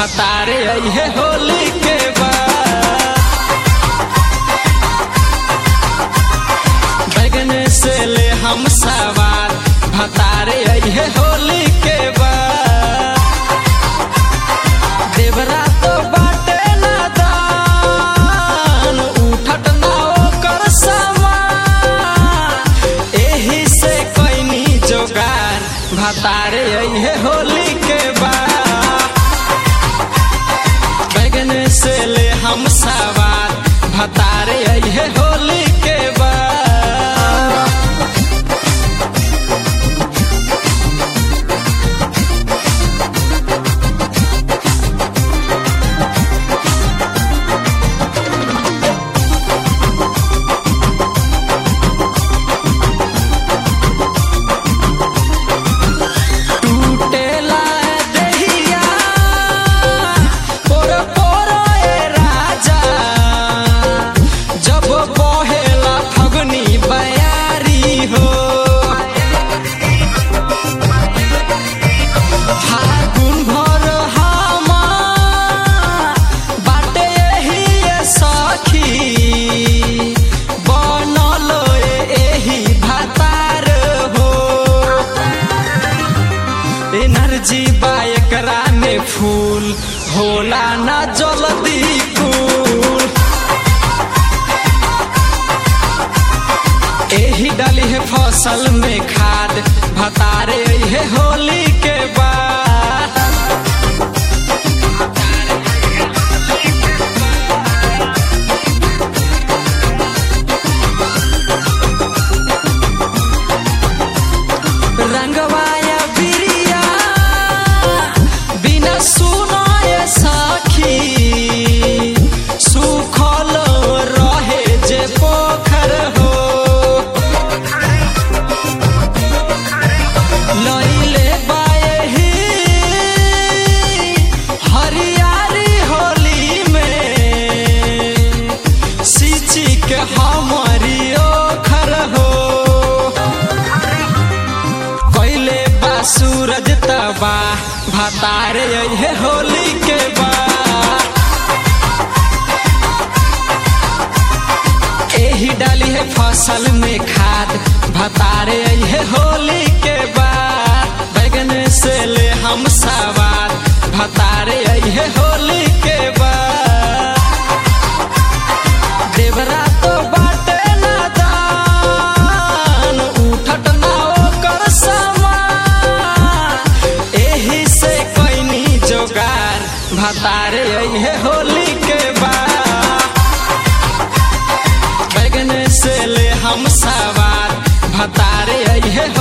भतारे अइहे होली के बाद बैगन से ले हम सवार भतारे अइहे होली के बाद देवरा तो बाटे ना दान उठट ना ओकर समान एही से कैनी जोगार भतारे अइहे होली के बाद बैगन से ले हम सवार भतारे अइहे होली के बाद टूटेला देहिया पोर पोर ए राजा जब बहेला फगुनी बयारी हो फागुन भर हमार बाटे एही ए सखी बनल एही भातार हो एनर्जी बा एकरा में फूल होला ना जल्दी कूल एही डाली है फसल में खाद भतारे है होली के बाद रंगवाया बिरिया बिना सुनाए साखी सुखल रहे जे पोखर हो लैले बाएही हरियारी होली में सिची के हमारी ओखर हो कैले बा सूरज तबा भतारे अइहे होली के बा एही डाली है फसल में खाद भतारे अइहे होली के बाद बैगन से ले हम सवार भतारे अइहे होली के बाद देवरा तो बाटे ना दान उठट ना ओकर समान एही से कैनी जोगार भतारे अइहे होली के बाद बैगन से ले हम सवार भतारे अइहे